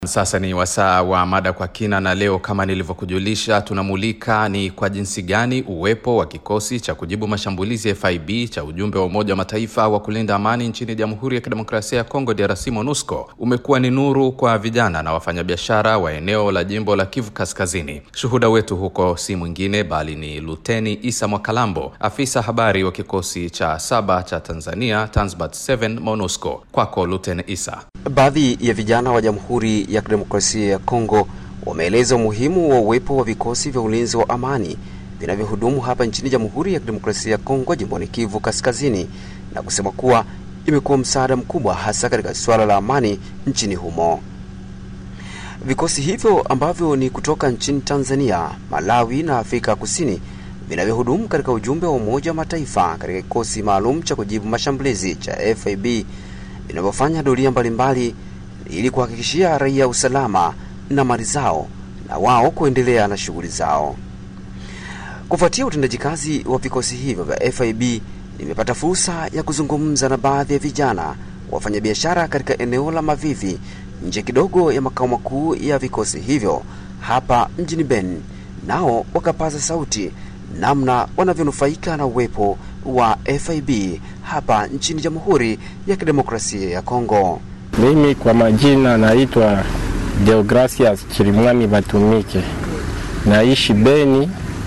Sasa ni wasaa wa mada kwa kina, na leo kama nilivyokujulisha, tunamulika ni kwa jinsi gani uwepo wa kikosi cha kujibu mashambulizi ya FIB cha ujumbe wa Umoja wa Mataifa wa kulinda amani nchini Jamhuri ya Kidemokrasia ya Kongo DRC MONUSCO umekuwa ni nuru kwa vijana na wafanyabiashara wa eneo la jimbo la Kivu Kaskazini. Shuhuda wetu huko si mwingine bali ni Luteni Isa Mwakalambo, afisa habari wa kikosi cha saba cha Tanzania Tanzbat 7 MONUSCO. Kwako Luteni Isa. Baadhi ya vijana wa Jamhuri ya Kidemokrasia ya Kongo wameeleza umuhimu wa uwepo wa vikosi vya ulinzi wa amani vinavyohudumu hapa nchini Jamhuri ya Kidemokrasia ya Kongo jimboni Kivu Kaskazini na kusema kuwa imekuwa msaada mkubwa hasa katika suala la amani nchini humo. Vikosi hivyo ambavyo ni kutoka nchini Tanzania, Malawi na Afrika Kusini vinavyohudumu katika ujumbe wa Umoja wa Mataifa katika kikosi maalum cha kujibu mashambulizi cha FIB vinavyofanya doria mbalimbali ili kuhakikishia raia usalama na mali zao na wao kuendelea na shughuli zao. Kufuatia utendaji kazi wa vikosi hivyo vya FIB, nimepata fursa ya kuzungumza na baadhi ya vijana wafanyabiashara katika eneo la Mavivi nje kidogo ya makao makuu ya vikosi hivyo hapa mjini Beni, nao wakapaza sauti namna wanavyonufaika na uwepo wa FIB hapa nchini Jamhuri ya Kidemokrasia ya Kongo. Mimi kwa majina naitwa Deogracias Chirimwami Batumike, naishi Beni.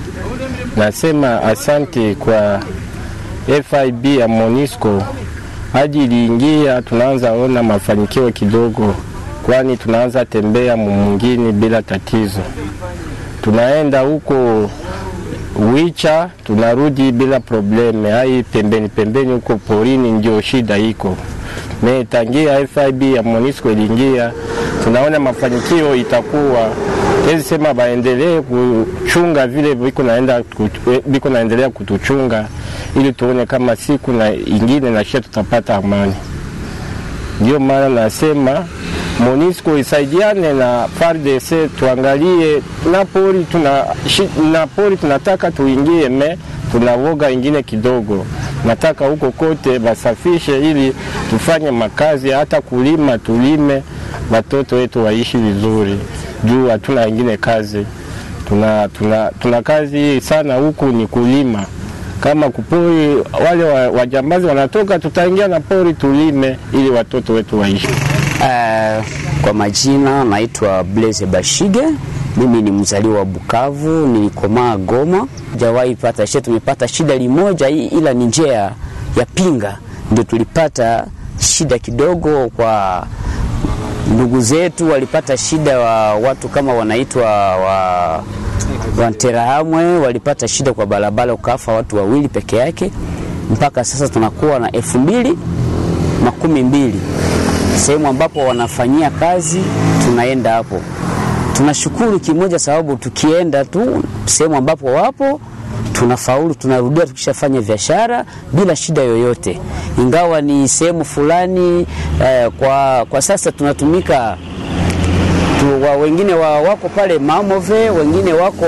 Nasema asante kwa FIB ya Monisco hadi iliingia, tunaanza ona mafanikio kidogo, kwani tunaanza tembea mwingine bila tatizo. Tunaenda huko Wicha tunarudi bila probleme. Hai pembeni pembeni huko porini ndio shida iko me. Tangia FIB ya Monisco iliingia, tunaona mafanikio itakuwa tezi sema baendelee kuchunga vile biko naenda biko naendelea kutuchunga, ili tuone kama siku na ingine na shia tutapata amani. Ndio maana nasema Monisco isaidiane na FARDC tuangalie na pori tuna na pori tunataka tuingie, me tunavoga ingine kidogo. Nataka huko kote basafishe ili tufanye makazi, hata kulima tulime, watoto wetu waishi vizuri, juu hatuna ingine kazi. Tuna, tuna, tuna kazi sana huku ni kulima. Kama kupori wale wajambazi wanatoka, tutaingia na pori tulime, ili watoto wetu waishi. Uh, kwa majina naitwa Blaise Bashige. Mimi ni mzaliwa wa Bukavu, nilikomaa Goma. Jawahi pata shida, tumepata shida limoja, ila ni njia ya pinga ndio tulipata shida kidogo. Kwa ndugu zetu walipata shida, wa watu kama wanaitwa wa Wanterahamwe walipata shida kwa barabara, ukafa watu wawili peke yake. Mpaka sasa tunakuwa na elfu mbili makumi mbili sehemu ambapo wanafanyia kazi, tunaenda hapo. Tunashukuru kimoja, sababu tukienda tu sehemu ambapo wapo tunafaulu, tunarudia tukishafanya biashara bila shida yoyote, ingawa ni sehemu fulani eh, kwa, kwa sasa tunatumika tu, wa, wengine wa, wako pale Mamove, wengine wako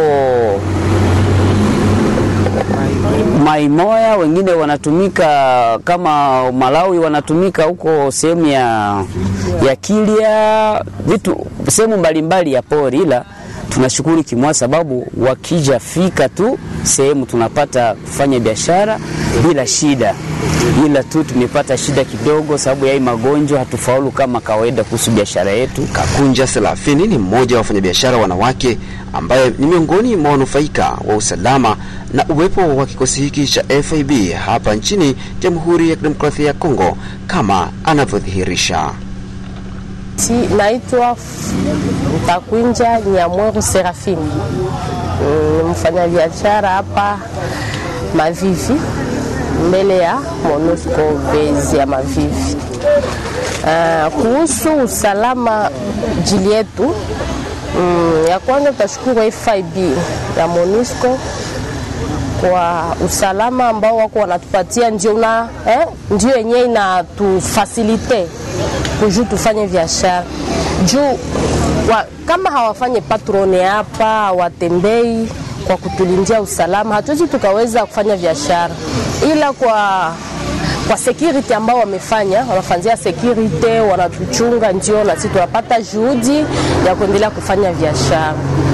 Maimoya, wengine wanatumika kama Malawi, wanatumika huko sehemu ya, ya Kilya, vitu sehemu mbalimbali ya pori, ila tunashukuru kimwa sababu wakija fika tu sehemu tunapata kufanya biashara bila shida, ila tu tumepata shida kidogo sababu ya hii magonjwa, hatufaulu kama kawaida kuhusu biashara yetu. Kakunja Selafini ni mmoja wa wafanyabiashara wanawake ambaye ni miongoni mwa wanufaika wa usalama na uwepo wa kikosi hiki cha FIB hapa nchini Jamhuri ya Kidemokrasia ya Kongo kama anavyodhihirisha. Si, naitwa Mtakwinja Nyamweru Serafini, mm, mfanyabiashara hapa Mavivi mbele ya MONUSCO base ya Mavivi. Uh, kuhusu usalama jili yetu mm, ya kwanza tutashukuru FIB ya MONUSCO kwa usalama ambao wako wanatupatia, ndio una eh, ndio yenyewe inatufasilite kujuu tufanye biashara juu wa, kama hawafanye patrone hapa hawatembei kwa kutulindia usalama, hatuwezi tukaweza kufanya biashara, ila kwa kwa security ambao wamefanya, wanafanyia security, wanatuchunga, ndio na sisi tunapata juhudi ya kuendelea kufanya biashara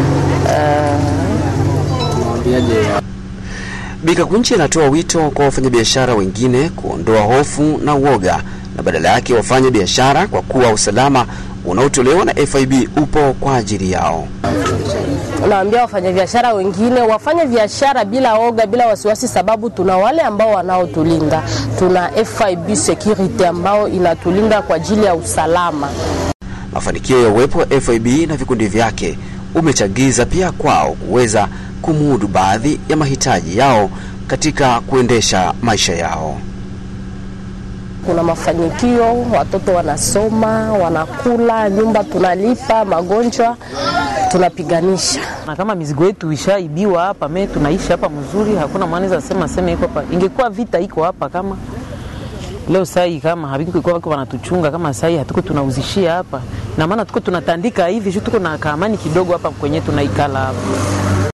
Bikakunchi anatoa wito kwa wafanyabiashara wengine kuondoa hofu na uoga na badala yake wafanye biashara kwa kuwa usalama unaotolewa na FIB upo kwa ajili yao. naambia wafanyabiashara wengine wafanye biashara bila oga, bila wasiwasi, sababu tuna wale ambao wanaotulinda. Tuna FIB security ambao inatulinda kwa ajili ya usalama. Mafanikio ya uwepo wa FIB na vikundi vyake umechagiza pia kwao kuweza kumudu baadhi ya mahitaji yao katika kuendesha maisha yao. Kuna mafanikio, watoto wanasoma, wanakula, nyumba tunalipa, magonjwa tunapiganisha. na kama mizigo yetu ishaibiwa hapa, me tunaishi hapa mzuri, hakuna maana za sema sema iko hapa. Ingekuwa vita iko hapa kama leo sai, kama havikuwa wako wanatuchunga kama sai, hatuko tunauzishia hapa, na maana tuko tunatandika hivi, sio tuko na kaamani kidogo hapa kwenye tunaikala hapa.